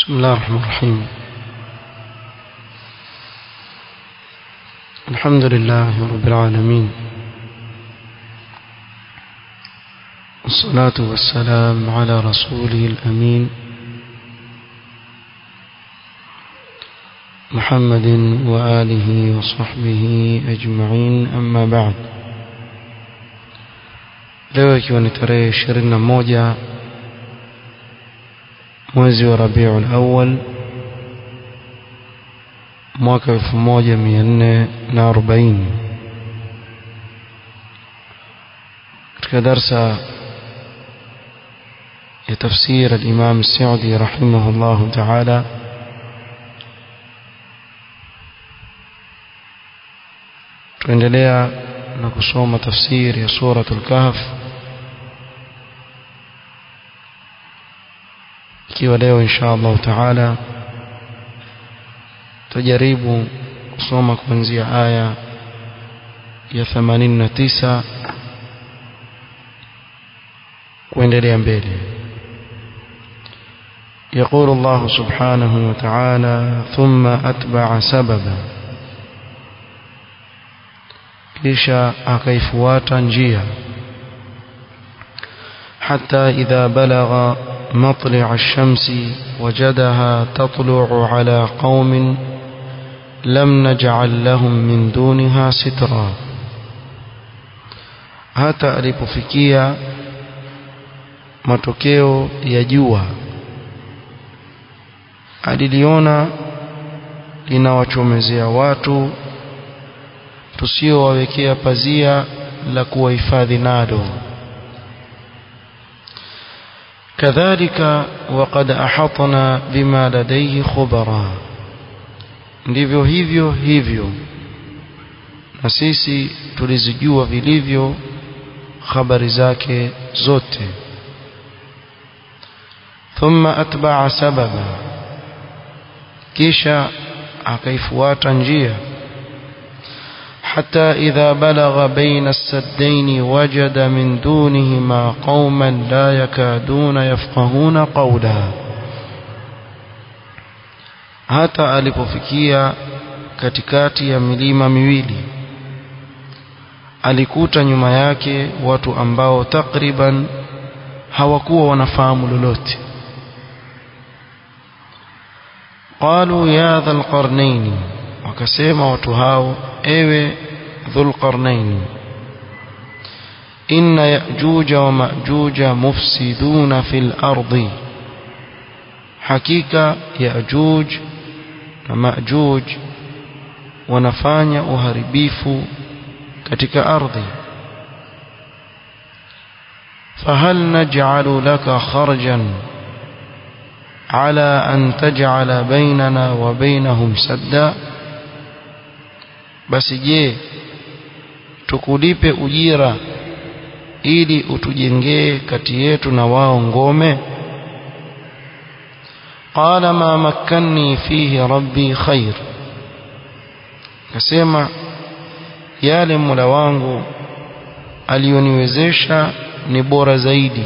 بسم الله الرحمن الرحيم الحمد لله رب العالمين والصلاة والسلام على رسوله الأمين محمد وآله وصحبه أجمعين أما بعد leo ikiwa ni tarehe ishirini na moja mwezi wa rabiul awal mwaka elfu moja mia nne na arobaini katika darsa ya tafsir alimam saudi rahimahu llahu taala tuendelea na kusoma tafsiri ya suratul kahf ikiwa leo insha Allah taala tajaribu kusoma kuanzia aya ya 89 kuendelea mbele يقول الله سبحانه وتعالى ثم أتبع سببا kisha akaifuata njia حتى إذا بلغ مطلع الشمس وجدها تطلع على قوم لم نجعل لهم من دونها سترا hata alipofikia matokeo ya jua aliliona linawachomezea watu tusiowawekea pazia la kuwahifadhi nalo kadhalika waqad ahatna bima ladayhi khubara ndivyo hivyo hivyo na sisi tulizijua vilivyo habari zake zote thumma atba'a sababa kisha akaifuata njia حتى إذا بلغ بين السدين وجد من دونهما قوما لا يكادون يفقهون قولا hata alipofikia katikati ya milima miwili alikuta nyuma yake watu ambao takriban hawakuwa wanafahamu lolote qalu ya dhal qarnaini wakasema watu hao ewe dhulqarnain inna yajuja wa majuja mufsiduna fil ardi hakika yajuj na majuj wanafanya uharibifu katika ardhi فهل نجعل لك خرجا على أن تجعل بيننا وبينهم سدا basi je tukulipe ujira ili utujengee kati yetu na wao ngome qala ma makkanni fihi rabbi khair kasema yale mula wangu alioniwezesha ni bora zaidi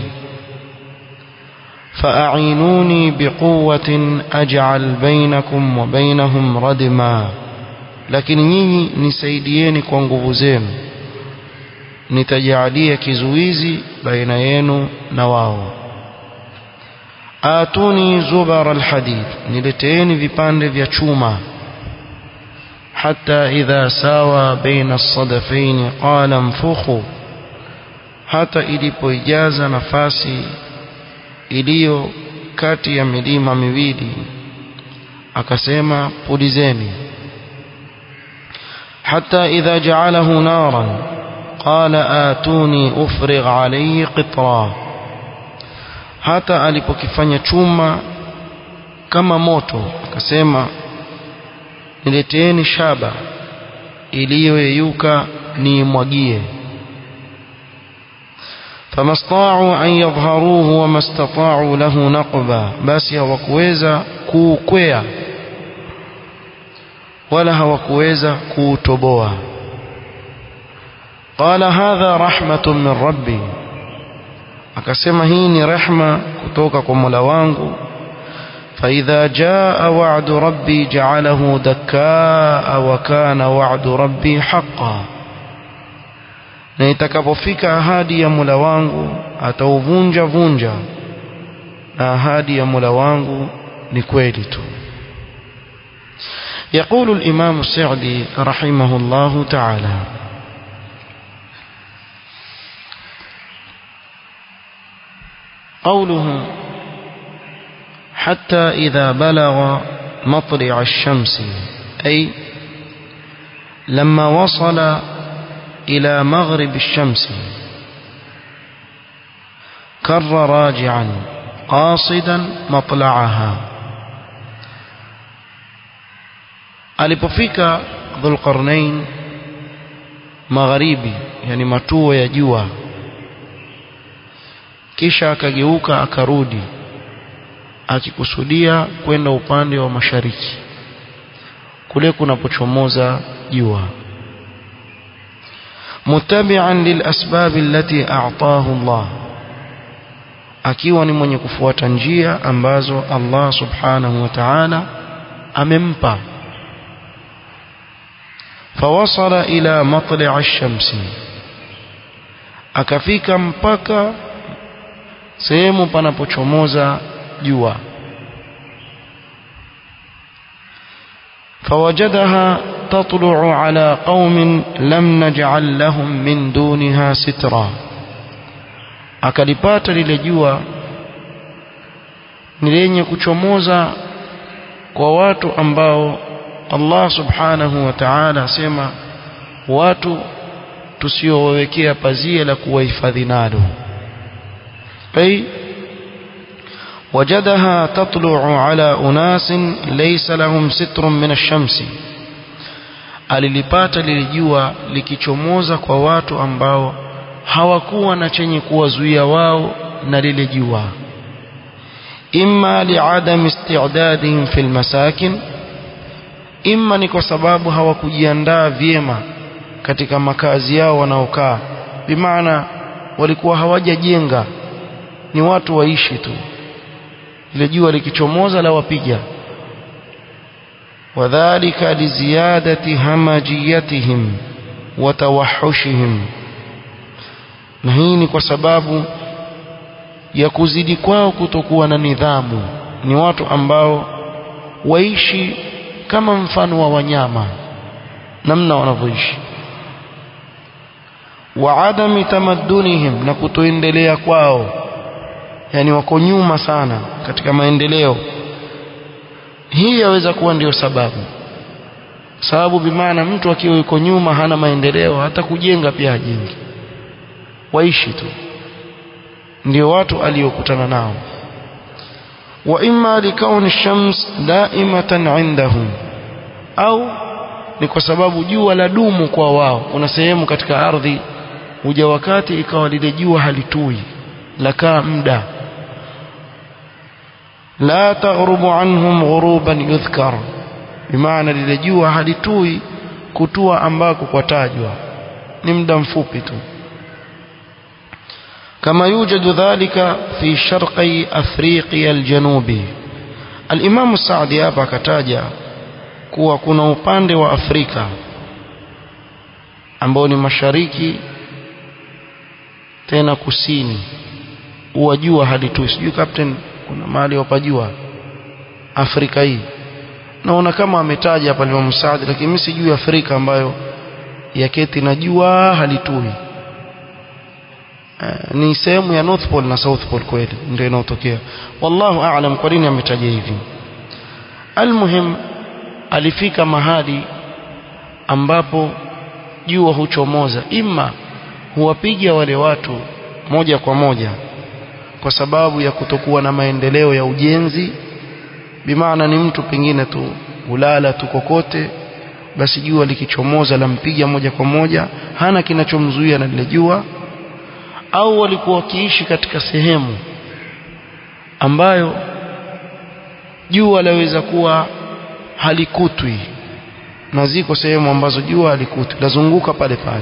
فأعينوني بقوة أجعل بينكم وبينهم ردما lakini nyinyi nisaidieni kwa nguvu zenu nitajalia kizuizi baina yenu na wao atuni zubar alhadid nileteeni vipande vya chuma hata idha sawa baina as-sadafain qala mfukhu hata ilipoijaza nafasi iliyo kati ya milima miwili akasema pulizeni حتى إذا جعله نارا قال آتوني أفرغ عليه قطرا hata alipokifanya chuma kama moto akasema nileteeni shaba iliyoyeyuka niimwagie famastau an yadhharuhu wama statau lahu naqba basi hawakuweza kuukwea wala hawakuweza kuutoboa qala hadha rahmatun min rabbi akasema hii ni rehma kutoka kwa Mola wangu فإذا جاء وعد ربي جعله دكاء وكان وعد ربي حقا na itakapofika ahadi ya Mola wangu atauvunja vunja na ahadi ya Mola wangu ni kweli tu يقول الإمام السعدي رحمه الله تعالى قوله حتى إذا بلغ مطلع الشمس أي لما وصل إلى مغرب الشمس كر راجعا قاصدا مطلعها alipofika dhulqarnain magharibi yani matuo ya jua kisha akageuka akarudi akikusudia kwenda upande wa mashariki kule kunapochomoza jua mutabi'an lilasbab allati a'tahu Allah akiwa ni mwenye kufuata njia ambazo Allah subhanahu wa ta'ala amempa فوصل إلى مطلع الشمس akafika mpaka sehemu panapochomoza jua فوجدها تطلع على قوم لم نجعل لهم من دونها سترا akalipata lile jua ni lenye kuchomoza kwa watu ambao Allah subhanahu wa ta'ala asema watu tusiowawekea pazia la kuwahifadhi nalo ay wajadaha tatlu'u ala unasin laysa lahum sitrun min ash-shamsi alilipata lilijua likichomoza kwa watu ambao hawakuwa na chenye kuwazuia wao na lile jua imma li'adam isti'dadihim fil masakin imma ni kwa sababu hawakujiandaa vyema katika makazi yao wanaokaa bimaana walikuwa hawajajenga ni watu waishi tu ile jua likichomoza la wapiga wadhālika liziyadati hamajiyatihim wa tawahushihim na hii ni kwa sababu ya kuzidi kwao kutokuwa na nidhamu ni watu ambao waishi kama mfano wa wanyama namna wanavyoishi wa adami tamaddunihim na kutoendelea kwao yani wako nyuma sana katika maendeleo hii yaweza kuwa ndiyo sababu sababu bimaana mtu akiwa yuko nyuma hana maendeleo hata kujenga pia hajengi waishi tu ndio watu aliokutana nao wa imma likauni shams daimatan indahum au ni kwa sababu jua la dumu kwa wao kuna sehemu katika ardhi huja wakati ikawa lile jua halitui lakaa muda la taghrubu anhum ghuruban yudhkar bimaana lile jua halitui kutua ambako kwatajwa ni muda mfupi tu كما يوجد ذلك في شرقي أفريقيا الجنوبي الإمام السعدي hapa akataja kuwa kuna upande wa Afrika ambao ni mashariki tena kusini uwajua hadi tu sijui captain kuna mahali wapajua Afrika hii naona kama ametaja hapa Imam Saadi lakini mimi sijui Afrika ambayo yaketi na jua halitui ni sehemu ya North Pole na South Pole kweli ndio inaotokea wallahu aalam kwa nini ametaja hivi almuhim alifika mahali ambapo jua huchomoza ima huwapiga wale watu moja kwa moja kwa sababu ya kutokuwa na maendeleo ya ujenzi bimaana ni mtu pengine tu ulala tu kokote basi jua likichomoza lampiga moja kwa moja hana kinachomzuia na lile jua au walikuwa wakiishi katika sehemu ambayo jua laweza kuwa halikutwi na ziko sehemu ambazo jua halikutwi lazunguka pale pale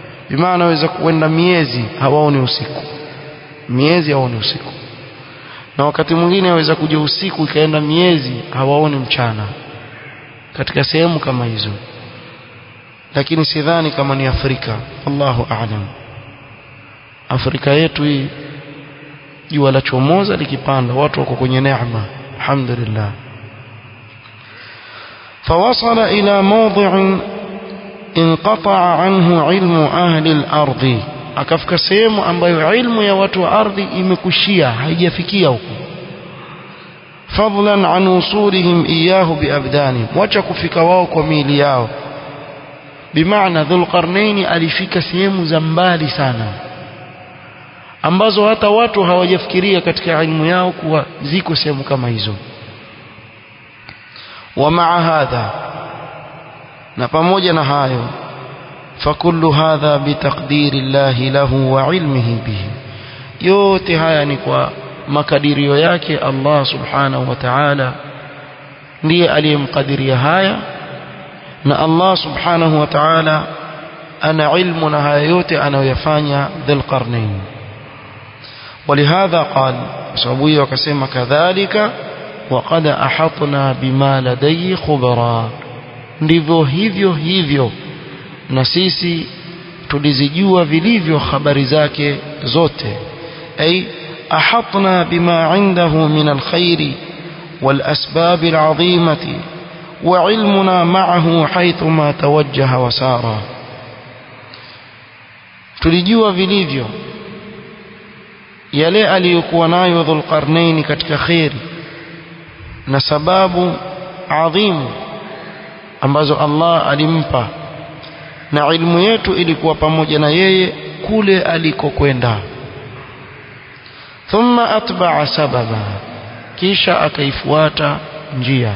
bimaana waweza kuenda miezi hawaoni usiku miezi hawaoni usiku na wakati mwingine aweza kuja usiku ikaenda miezi hawaoni mchana katika sehemu kama hizo lakini sidhani kama ni Afrika Allahu a'lam Afrika yetu hii jua la chomoza likipanda watu wako kwenye neema alhamdulillah فوصل إلى موضع انقطع عنه علم أهل الأرض akafika sehemu ambayo ilmu ya watu wa ardhi imekushia haijafikia huko fadlan an usulihim iyahu biabdani wacha kufika wao kwa miili yao bimaana dhulqarnaini alifika sehemu za mbali sana ambazo hata watu hawajafikiria katika ilmu yao kuwa ziko sehemu kama hizo wa maa hadha na pamoja na hayo فكل هذا بتقدير الله له وعلمه به yote haya ni kwa makadirio yake Allah subhanahu wa ta'ala ndiye aliyemkadiria haya na Allah subhanahu wa ta'ala ana ilmu na haya yote anayoyafanya dhil qarnain ولهذا قال sababu hiyo akasema kadhalika وقد احطنا بما لدي خبرا ndivyo hivyo hivyo na sisi tulizijua vilivyo habari zake zote ay ahatna bima indahu min alkhair والاسباب العظيمه وعلمنا معه حيثما توجه وسار tulijua vilivyo yale aliyokuwa nayo dhulqarnain katika khairi na sababu adhimu ambazo Allah alimpa na ilmu yetu ilikuwa pamoja na yeye kule alikokwenda thumma atba'a sababa kisha akaifuata njia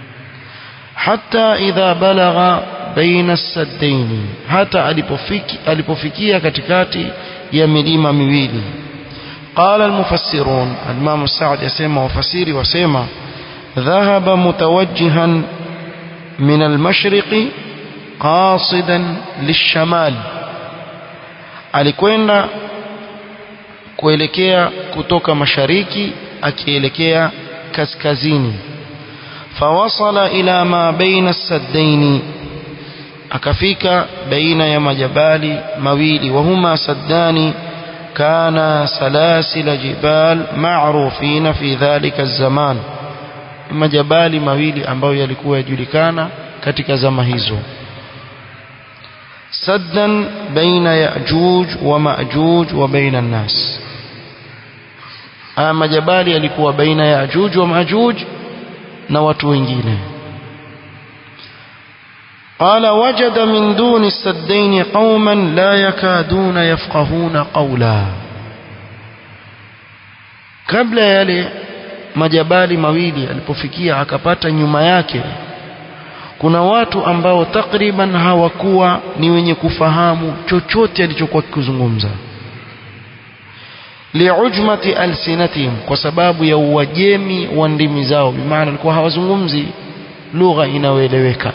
hatta idha balagha baina as-saddain hata alipofiki alipofikia katikati ya milima miwili قال المفسرون الإمام السعد يسمى وفسيري وسمى ذهب متوجها من المشرق قاصدا للشمال alikwenda kuelekea kutoka mashariki akielekea kaskazini fawasala ila ma baina saddaini akafika baina ya majabali mawili wahuma saddani kana salasila jibal ma'rufina fi dhalika zaman majabali mawili ambayo yalikuwa yajulikana katika zama hizo سدا بين يأجوج ومأجوج وبين الناس ama jabali yalikuwa baina ya Ajuj wa Majuj na watu wengine قال وجد من دون السدين قوما لا يكادون يفقهون قولا kabla yale majabali mawili alipofikia akapata nyuma yake kuna watu ambao takriban hawakuwa ni wenye kufahamu chochote alichokuwa kikuzungumza liujmati alsinatihim kwa sababu ya uwajemi wa ndimi zao bimaana walikuwa hawazungumzi lugha inayoeleweka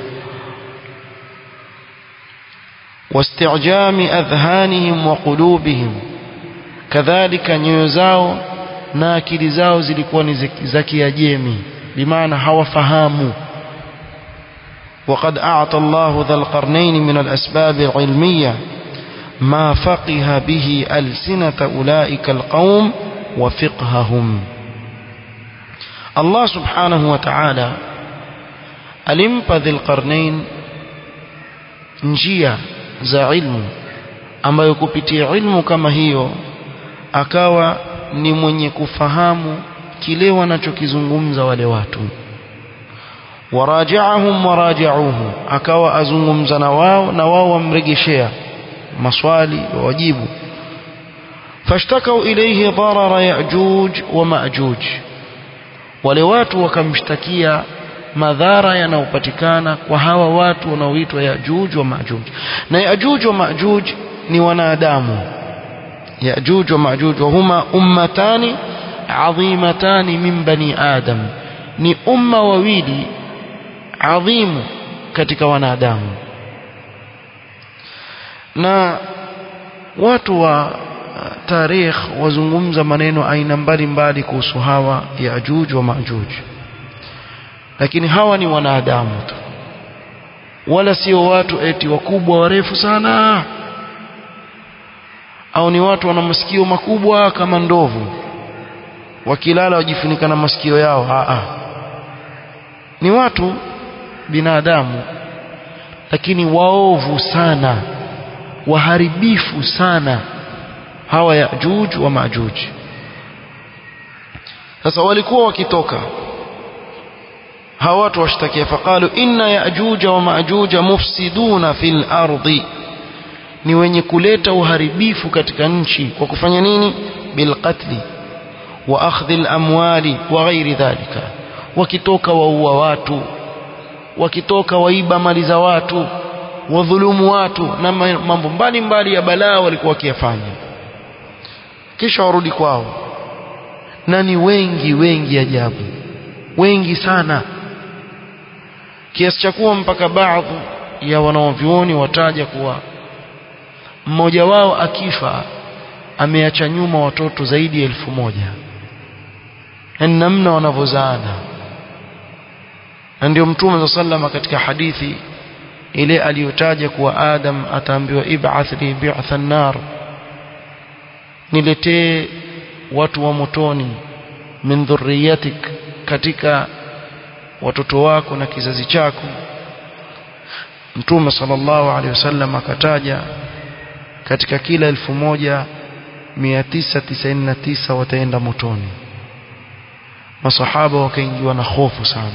واستعجام أذهانهم وقلوبهم كذلك nyoyo zao na akili zao zilikuwa ni za kiajemi bimaana hawafahamu وقد أعطى الله ذا القرنين من الأسباب العلمية ما فقه به ألسنة أولئك القوم وفقههم الله سبحانه وتعالى ألمب ذي القرنين njia za ilmu ambayo kupitia ilmu kama hiyo akawa ni mwenye kufahamu kile wanachokizungumza wale watu warajaahum warajauhu akawa azungumza na wao na wao wamregeshea maswali wajibu fashtakau ilayhi darara yajuj wa majuj wale watu wakamshtakia madhara yanayopatikana kwa hawa watu wanaoitwa yajuj wa majuj na yajuj wa majuj ni wanadamu yajuj wa majuj wa huma ummatani adhimatani min bani adam ni umma wawili adhimu katika wanadamu na watu wa tarikh wazungumza maneno aina mbalimbali kuhusu hawa Yajuj wa Majuj lakini hawa ni wanadamu tu wala sio watu eti wakubwa warefu sana au ni watu wana masikio makubwa kama ndovu wakilala wajifunika na masikio yao aa ni watu binadamu lakini waovu sana waharibifu sana hawa Yajuj wa Majuj sasa walikuwa wakitoka hawa watu washtakia faqalu inna Yajuj wa Majuj mufsiduna fil ardi ni wenye kuleta uharibifu katika nchi kwa kufanya nini bilqatli wa akhdhi al-amwali wa ghairi dhalika wakitoka waua watu wakitoka waiba mali za watu wadhulumu watu na mambo mbalimbali ya balaa walikuwa wakiyafanya kisha warudi kwao na ni wengi wengi ajabu wengi sana kiasi cha kuwa mpaka baadhi ya wanaovyuoni wataja kuwa mmoja wao akifa ameacha nyuma watoto zaidi ya elfu moja yani namna wanavyozaana na ndio mtume za sallama katika hadithi ile aliyotaja kuwa Adam ataambiwa ib'ath li bi'tha an-nar niletee watu wa motoni min dhurriyatik katika watoto wako na kizazi chako mtume sallallahu alaihi wasallam akataja katika kila elfu moja mia tisa tisaini na tisa wataenda motoni masahaba wakaingiwa na hofu sana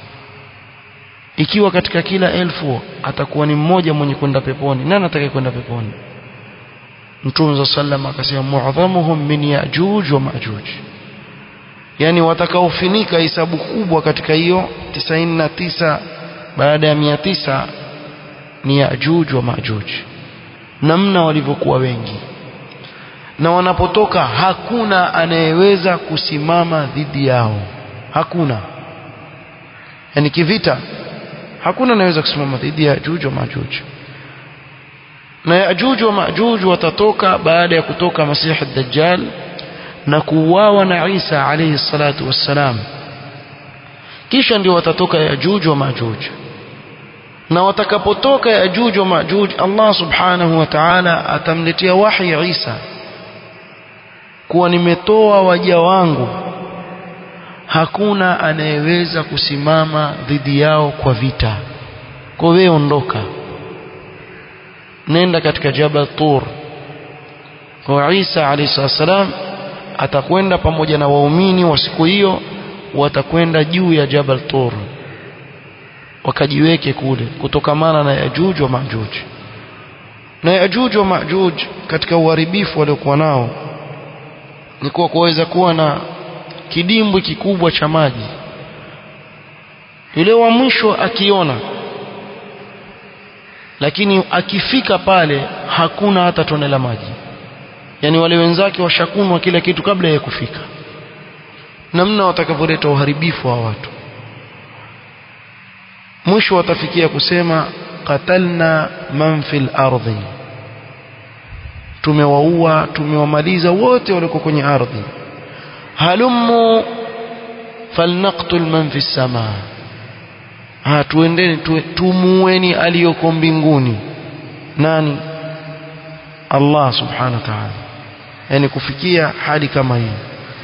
ikiwa katika kila elfu atakuwa ni mmoja mwenye kwenda peponi nani atakaye kwenda peponi mtume za sallam akasema muadhamuhum min yajuj wa majuj yani watakaofinika hisabu kubwa katika hiyo 99 baada ya 900 ni yajuj wa majuj namna walivyokuwa wengi na wanapotoka hakuna anayeweza kusimama dhidi yao hakuna yani kivita hakuna anayeweza kusimama dhidi ya Yajuj wa Majuj na Yajuj wa Majuj watatoka baada ya kutoka Masih ad-Dajjal na kuuawa na Isa alayhi salatu wassalam kisha ndio watatoka Yajuj wa Majuj na watakapotoka Yajuj wa Majuj Allah subhanahu wa ta'ala atamletea wahi Isa kuwa nimetoa waja wangu hakuna anayeweza kusimama dhidi yao kwa vita kwa wewe ondoka nenda katika Jabal Tur kwa Isa alayhi salam atakwenda pamoja na waumini wa siku hiyo watakwenda juu ya Jabal Tur wakajiweke kule kutokamana na Yajuj wa Majuj na Yajuj wa Majuj katika uharibifu waliokuwa nao ni kuwa kuweza kuwa na kidimbwi kikubwa cha maji yule wa mwisho akiona lakini akifika pale hakuna hata tone la maji yani wale wenzake washakunwa kila kitu kabla ya kufika namna watakavyoleta uharibifu wa watu mwisho watafikia kusema qatalna man fil ardhi tumewaua tumewamaliza wote walio kwenye ardhi halummu falnaqtul man fi samaa ha tuendeni tu, tumueni aliyoko mbinguni nani Allah subhanahu wa ta'ala yani kufikia hali kama hii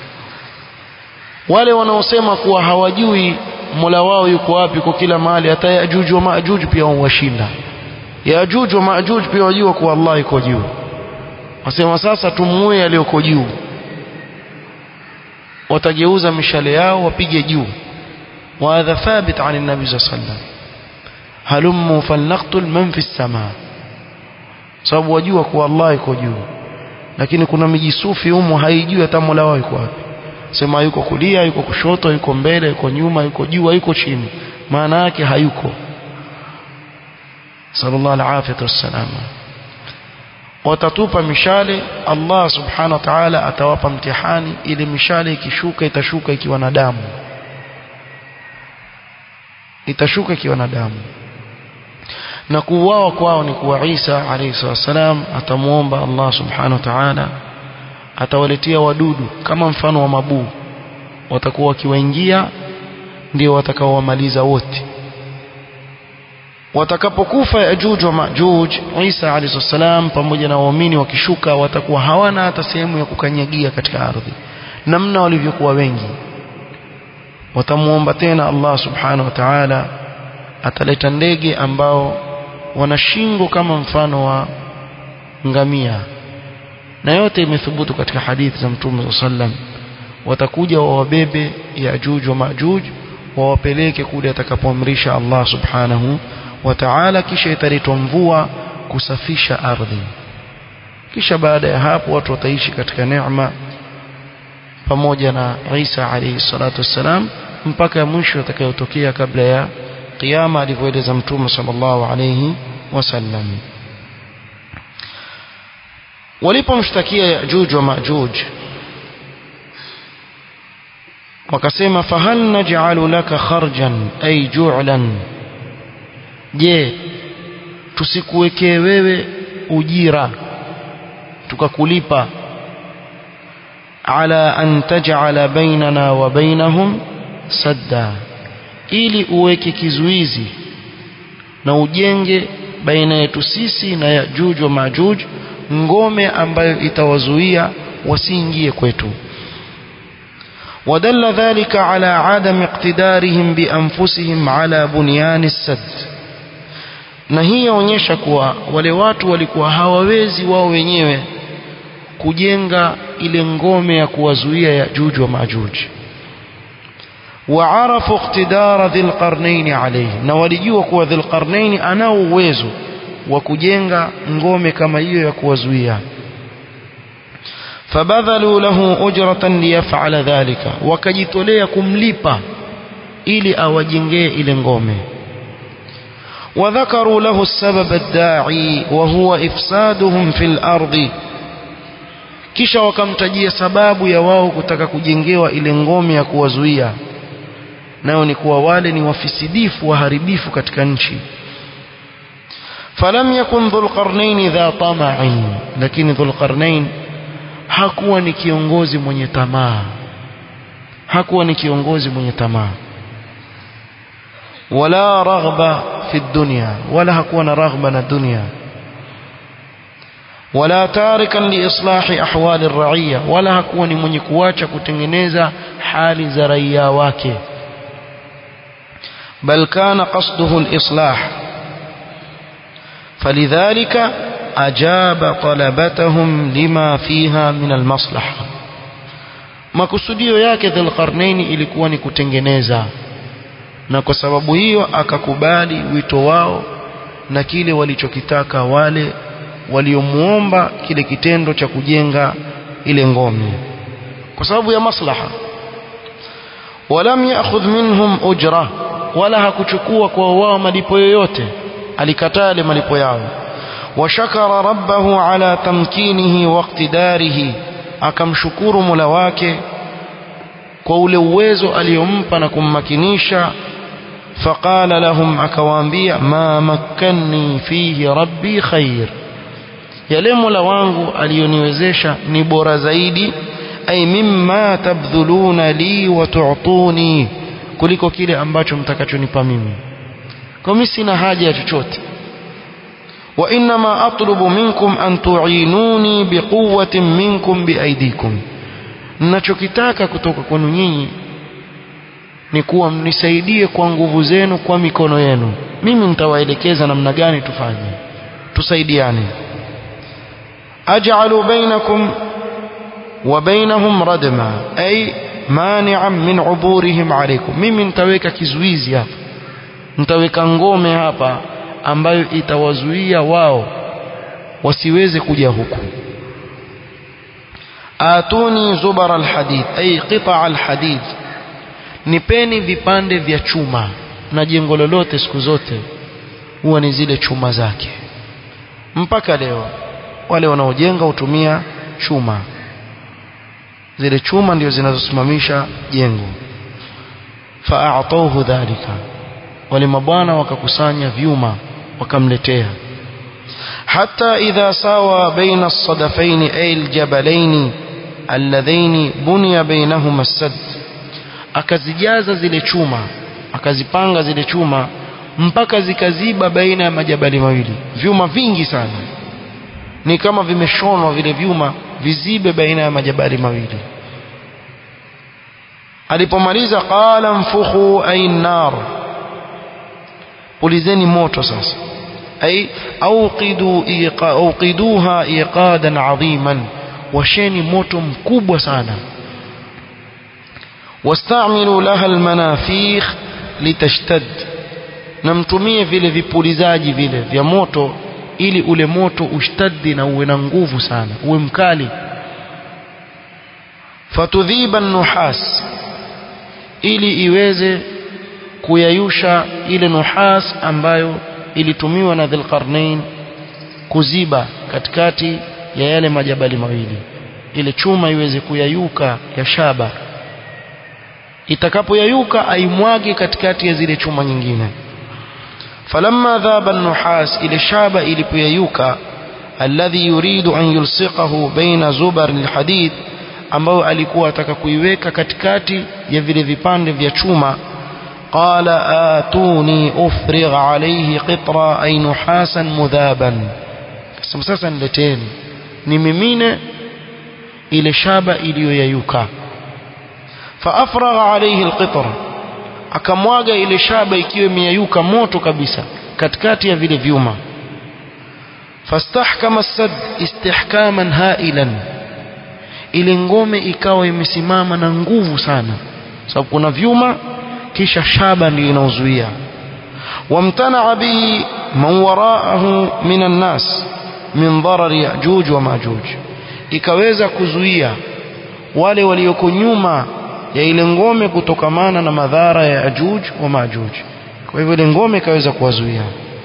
wale wanaosema kuwa hawajui Mola wao yuko wapi kwa kila mahali hata Yajuj wa Majuj pia washinda Yajuj wa Majuj pia wajua kuwa Allah yuko juu wasema sasa tumuue aliyoko juu watageuza mishale yao wapige juu وهذا ثابت عن النبي صلى الله عليه وسلم هلموا فلنقتل من في السماء sababu wajua kuwa Allah yuko juu lakini kuna mijisufi humo haijui hata Mola wao yuko wapi sema yuko kulia yuko kushoto yuko mbele yuko nyuma yuko juu yuko chini maana yake hayuko sallallahu alaihi wasallam watatupa mishale Allah subhanahu wa ta'ala atawapa mtihani ili mishale ikishuka itashuka ikiwa na damu itashuka ikiwa na damu na kuuawa kwao ni kuwa Isa alayhi salam atamuomba Allah subhanahu wa ta'ala atawaletea wadudu kama mfano wa mabuu watakuwa wakiwaingia ndio watakaowamaliza wote watakapokufa Yajuj wa Majuj Isa alayhi salam pamoja na waumini wakishuka watakuwa hawana hata sehemu ya kukanyagia katika ardhi namna walivyokuwa wengi watamuomba tena Allah subhanahu wa ta'ala ataleta ndege ambao wana shingo kama mfano wa ngamia na yote imethubutu katika hadithi za Mtume sallam watakuja wawabebe Yajuj wa Majuj wawapeleke kule atakapoamrisha Allah subhanahu wa ta'ala kisha italetwa mvua kusafisha ardhi kisha baada ya hapo watu wataishi katika neema pamoja na Isa alayhi salatu wassalam mpaka mwisho atakayotokea kabla ya kiyama alivyoeleza mtume sallallahu alayhi wasallam walipomshtakia Yajuj wa Majuj wakasema fahal naj'alu laka kharjan ay ju'lan je tusikuwekee wewe ujira tukakulipa ala an taj'ala bainana wa bainahum sadda ili uweke kizuizi na ujenge baina yetu sisi na Yajuj wa Majuj ngome ambayo itawazuia wasiingie kwetu ودل ذلك على عدم اقتدارهم بأنفسهم على بنيان السد na hii yaonyesha kuwa wale watu walikuwa hawawezi wao wenyewe kujenga ile ngome ya kuwazuia Yajuj wa Majuj waarafu iqtidara dhil qarnain alayhi na walijua kuwa dhil qarnain anao uwezo wa kujenga ngome kama hiyo ya kuwazuia fabadhalu lahu ujratan liyaf'ala dhalika wakajitolea kumlipa ili awajengee ile ngome وذكروا له السبب الداعي وهو إفسادهم في الأرض kisha wakamtajia sababu ya wao kutaka kujengewa ile ngome ya kuwazuia nayo ni kuwa wale ni wafisidifu waharibifu katika nchi falam yakun dhulqarnain dha tama'in lakini dhulqarnain hakuwa ni kiongozi mwenye tamaa hakuwa ni kiongozi mwenye tamaa wala raghba fi dunya wala hakuwa na raghba na dunia wala tarikan liislahi ahwali ar-ra'iyya wala hakuwa ni mwenye kuacha kutengeneza hali za raia wake bal kana qasduhu al-islah falidhalika ajaba talabatahum lima fiha min al-maslaha makusudio yake dhulqarnaini ilikuwa ni kutengeneza na kwa sababu hiyo akakubali wito wao na kile walichokitaka wale waliomuomba kile kitendo cha kujenga ile ngome kwa sababu ya maslaha walam ya'khudh minhum ujra wala hakuchukua kwa wao malipo yoyote alikataa ile malipo yao washakara rabbahu ala tamkinihi wa iqtidarihi akamshukuru Mola wake kwa ule uwezo aliyompa na kummakinisha faqala lahum akawaambia ma makkanni fihi rabbi khair yale Mola wangu aliyoniwezesha ni bora zaidi ay mimma tabdhuluna li wa tu'tuni kuliko kile ambacho mtakachonipa mimi kwa mimi sina haja ya chochote wa inma atlubu minkum an tu'inuni biquwwatin minkum biaidikum ninachokitaka kutoka kwenu nyinyi ni kuwa mnisaidie kwa nguvu zenu kwa mikono yenu mimi nitawaelekeza namna gani tufanye tusaidiane aj'alu bainakum wa bainahum radma ay mani'an min uburihim alaykum mimi nitaweka kizuizi hapa nitaweka ngome hapa ambayo itawazuia wao wasiweze kuja huku atuni zubar alhadid ay qita alhadid nipeni vipande vya chuma na jengo lolote siku zote huwa ni zile chuma zake mpaka leo wale wanaojenga hutumia chuma zile chuma ndio zinazosimamisha jengo fa'atawhu dhalika wale mabwana wakakusanya vyuma wakamletea hata idha sawa baina as-sadafaini ay al-jabalaini alladhaini bunya bainahuma as-sadd akazijaza zile chuma akazipanga zile chuma mpaka zikaziba baina ya majabali mawili vyuma vingi sana ni kama vimeshonwa vile vyuma vizibe baina ya majabali mawili alipomaliza qala mfukhu ay nar pulizeni moto sasa ay auqidu iqa auqiduha iqadan adhiman washeni moto mkubwa sana wastamilu laha almanafikh litashtad na mtumie vile vipulizaji vile vya moto ili ule moto ushtaddi na uwe na nguvu sana uwe mkali fatudhiba nuhas ili iweze kuyayusha ile nuhas ambayo ilitumiwa na Dhulqarnain kuziba katikati ya yale majabali mawili ile chuma iweze kuyayuka ya shaba itakapoyayuka aimwage katikati ya zile chuma nyingine falamma dhaba an-nuhas ile shaba ilipoyayuka alladhi yuridu an yulsiqahu baina zubar al-hadid ambayo alikuwa ataka kuiweka katikati ya vile vipande vya chuma qala atuni ufrigh alayhi qitra ay nuhasan mudhaban kasema sasa nileteni nimimine ile shaba iliyoyayuka faafragha alayhi alqitr akamwaga ile shaba ikiwa imeyayuka moto kabisa katikati ya vile vyuma fastahkama as-sad istihkaman hailan ile ngome ikawa imesimama na nguvu sana sababu kuna vyuma kisha shaba ndio inaozuia wamtana bihi man waraahu minan nas min darar yajuj wa majuj ikaweza kuzuia wale walioko nyuma ya ile ngome kutokamana na madhara ya ajuj wa majuj kwa hivyo ile ngome ikaweza kuwazuia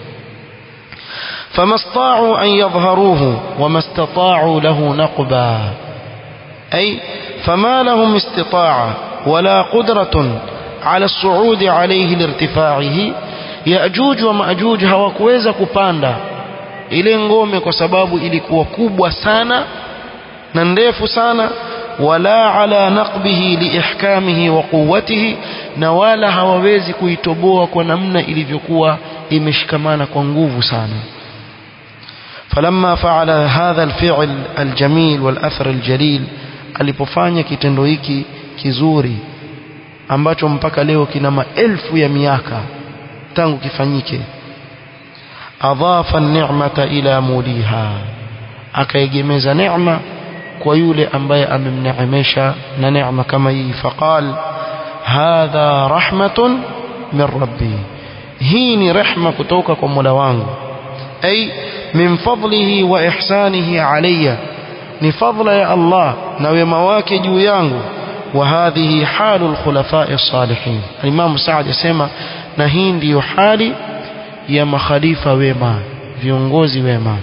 فما استطاعوا أن يظهروه وما استطاعوا له نقبا أي فما لهم استطاعة ولا قدرة على الصعود عليه لارتفاعه يأجوج ومأجوج hawakuweza kupanda ile ngome kwa sababu ilikuwa kubwa sana na ndefu sana wala ala naqbihi liihkamihi wa quwwatihi na wala hawawezi kuitoboa kwa namna ilivyokuwa imeshikamana kwa nguvu sana فلما فعل هذا الفعل الجميل والأثر الجليل alipofanya kitendo hiki kizuri ambacho mpaka leo kina maelfu ya miaka tangu kifanyike adhafa ni'mata ila muliha akaegemeza neema kwa yule ambaye amemneemesha na neema kama hii faqal hadha rahmatun min rabbi hii ni rehma kutoka kwa Mola wangu ay min fadlihi wa ihsanihi alayya ni fadla ya Allah na wema wake juu yangu wa hadhihi halu alkhulafai salihin Imam Saad yasema na hii ndiyo hali ya makhalifa wema viongozi wema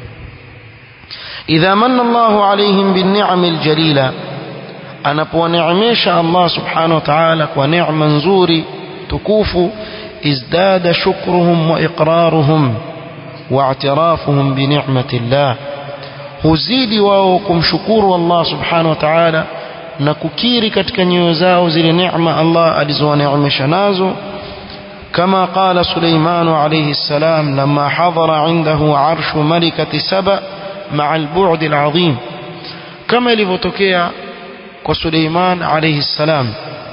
idha manna Allahu alayhim bin ni'amil jalila anapowaneemesha Allah subhanahu wa ta'ala kwa neema nzuri tukufu izdada shukruhum wa iqraruhum واعترافهم بنعمة الله huzidi wao kumshukuru Allah subhanahu wa ta'ala na kukiri katika nyoyo zao zile neema Allah alizowaneemesha nazo كما قال سليمان عليه السلام لما حضر عنده عرش ملكة سبأ مع البعد العظيم كما لفتكيا وسليمان عليه السلام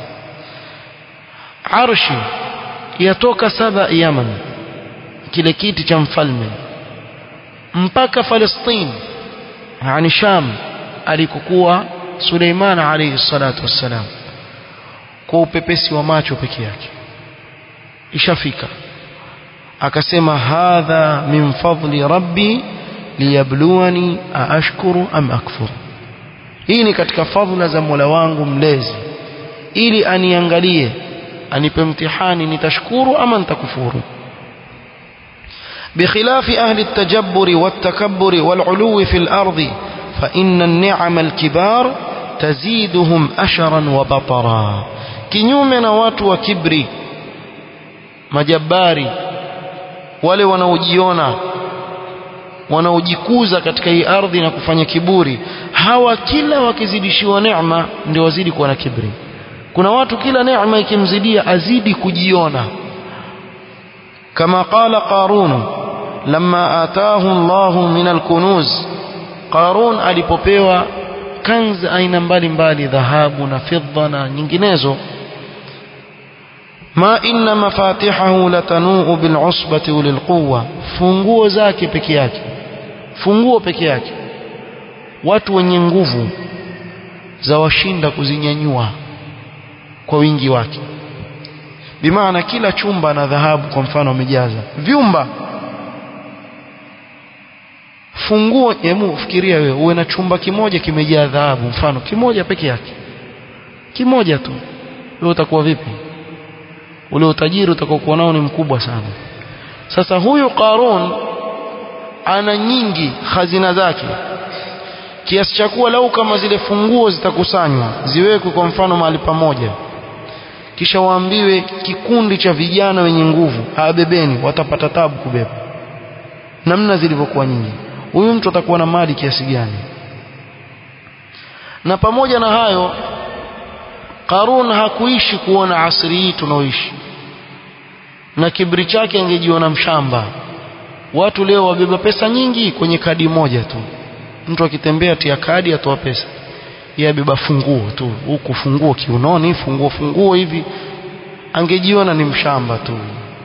عرش يتوك سبأ يمن kile kiti cha mfalme mpaka Palestine yani Sham alikokuwa Suleiman alayhi salatu wassalam kwa upepesi wa macho peke yake ishafika akasema hadha min fadli rabbi liyabluwani aashkuru am akfur hii ni katika fadhila za Mola wangu mlezi ili aniangalie anipe mtihani nitashukuru ama nitakufuru بخلاف أهل التجبر والتكبر والعلو في الأرض فإن النعم الكبار تزيدهم أشرا وبطرا كنيومنا watu wa kibri majabari wale wanaojiona wanaojikuza katika hii ardhi na kufanya kiburi hawa kila wakizidishiwa neema ndio wazidi kuwa na kibri kuna watu kila neema ikimzidia azidi kujiona kama qala qarun lamma ataahu Allahu min alkunuz qarun alipopewa kanzi aina mbalimbali dhahabu na fidda na nyinginezo ma inna mafatihahu latanuu bil'usbati ulilquwa funguo zake peke yake funguo peke yake watu wenye nguvu za washinda kuzinyanyua kwa wingi wake bimaana kila chumba na dhahabu kwa mfano wamejaza vyumba funguo hebu fikiria wewe uwe na chumba kimoja kimejaa dhahabu mfano kimoja peke yake kimoja tu wewe utakuwa vipi ule utajiri utakokuwa nao ni mkubwa sana sasa huyu Qarun ana nyingi hazina zake kiasi cha kuwa lau kama zile funguo zitakusanywa ziwekwe kwa mfano mahali pamoja kisha waambiwe kikundi cha vijana wenye nguvu abebeni watapata tabu kubeba namna zilivyokuwa nyingi huyu mtu atakuwa na mali kiasi gani na pamoja na hayo Qarun hakuishi kuona asri hii tunaoishi na kibri chake angejiona mshamba watu leo wabeba pesa nyingi kwenye kadi moja tu mtu akitembea tia kadi atoa pesa yeye abeba funguo tu huku funguo kiunoni funguo funguo hivi angejiona ni mshamba tu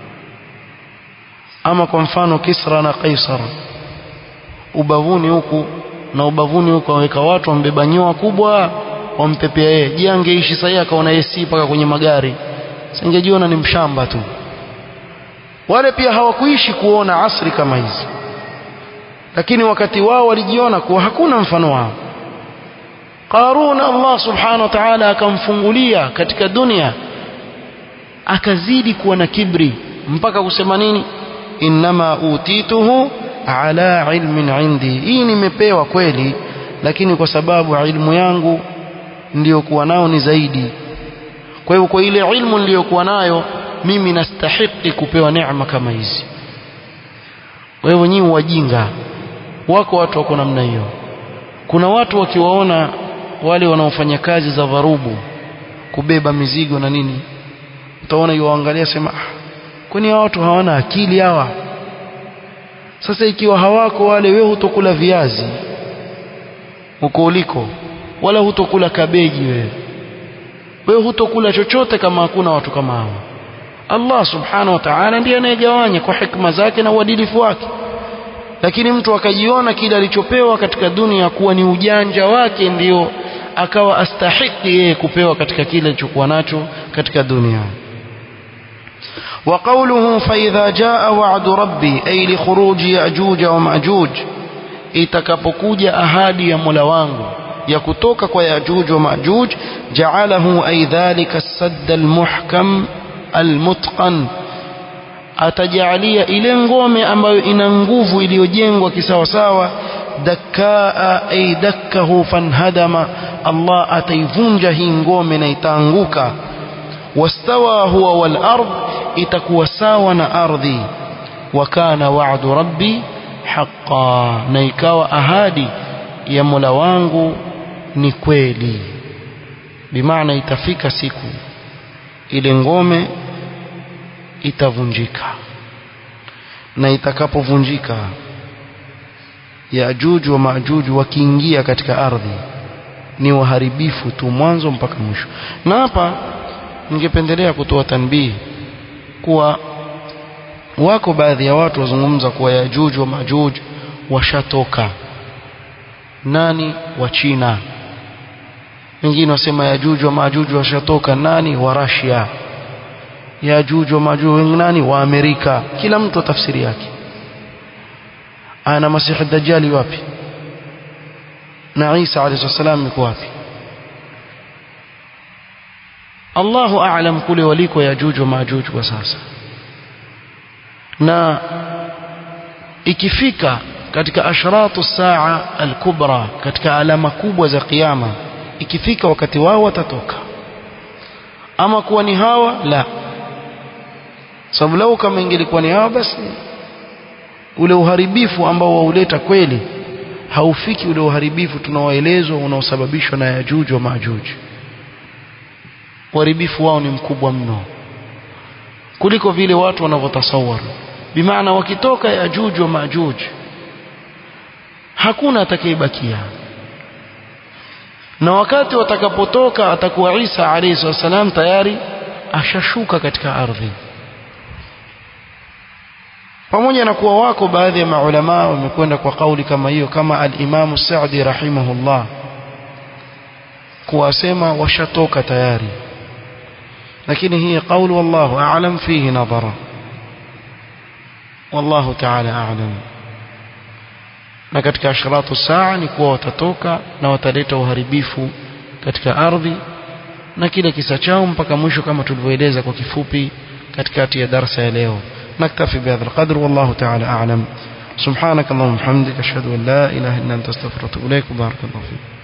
ama kwa mfano Kisra na Kaisar ubavuni huku na ubavuni huku waweka watu wambeba nyoa kubwa wampepea yeye je angeishi sasa akaona AC paka kwenye magari singejiona ni mshamba tu wale pia hawakuishi kuona asri kama hizi lakini wakati wao walijiona kuwa hakuna mfano wao Qarun Allah subhanahu wa ta'ala akamfungulia katika dunia akazidi kuwa na kibri mpaka kusema nini innama utituhu ala ilmin indi hii nimepewa kweli lakini kwa sababu ilmu yangu ndiyo kuwa nao ni zaidi kwa hivyo kwa ile ilmu niliyokuwa nayo mimi nastahiki kupewa neema kama hizi kwa hivyo nyinyi wajinga wako watu wako namna hiyo kuna watu wakiwaona wale wanaofanya kazi za dharubu kubeba mizigo na nini utaona yuwaangalia sema ah, kwani hawa watu hawana akili hawa sasa ikiwa hawako wale wewe hutokula viazi uko uliko wala hutokula kabeji wewe wewe hutokula chochote kama hakuna watu kama hawa Allah subhanahu wa ta'ala ndiye anayegawanya kwa hikma zake na uadilifu wake lakini mtu akajiona kile alichopewa katika dunia kuwa ni ujanja wake ndio akawa astahiki yeye kupewa katika kile alichokuwa nacho katika dunia وقوله فإذا جاء وعد ربي أي لخروج يأجوج ومأجوج itakapokuja ahadi ya Mola wangu ya kutoka kwa Yajuj wa Majuj ja'alahu ay dhalika as-sadd al-muhkam al-mutqan atajalia ile ngome ambayo ina nguvu iliyojengwa kisawasawa dakkaa ay dakkahu fanhadama Allah ataivunja hii ngome na itaanguka wastawa huwa wal ard itakuwa sawa na ardhi wa kana wa'du rabbi haqa na ikawa ahadi ya Mola wangu ni kweli bimaana itafika siku ile ngome itavunjika na itakapovunjika Yajuj wa Majuj wakiingia katika ardhi ni waharibifu tu mwanzo mpaka mwisho na hapa ningependelea kutoa tanbii kuwa wako baadhi ya watu wazungumza kuwa Yajuj wa Majuj washatoka nani wa China wengine wasema Yajuj wa Majuj washatoka nani wa Russia Yajuj wa Majuj nani wa Amerika kila mtu tafsiri yake ana Masihi Dajjali wapi na Isa alayhi salam yuko wapi Allahu a'lam kule waliko Yajuj wa Majuj kwa sasa na ikifika katika ashratu saa al-kubra katika alama kubwa za kiyama ikifika wakati wao watatoka ama kuwa ni hawa la sababu lau kama ingelikuwa ni hawa basi ule uharibifu ambao wauleta kweli haufiki ule uharibifu tunaoelezwa unaosababishwa na yajuj wa majuj uharibifu wao ni mkubwa mno kuliko vile watu wanavyotasawar bimaana wakitoka yajuj wa majuj hakuna atakayebakia na wakati watakapotoka atakuwa Isa alayhi wasallam tayari ashashuka katika ardhi pamoja na kuwa wako baadhi ya maulama wamekwenda kwa kauli kama hiyo kama al-Imam Sa'di rahimahullah kuwasema washatoka tayari lakini hii kauli wallahu a'lam fihi nadhara wallahu ta'ala a'lam na katika ashratu saa ni kuwa watatoka na wataleta uharibifu katika ardhi na kile kisa chao mpaka mwisho kama tulivyoeleza kwa kifupi katikati ya darsa ya leo نكتفي بهذا القدر والله تعالى أعلم سبحانك اللهم وبحمدك أشهد أن لا إله إلا أنت استغفرك وأتوب إليك وبارك الله فيك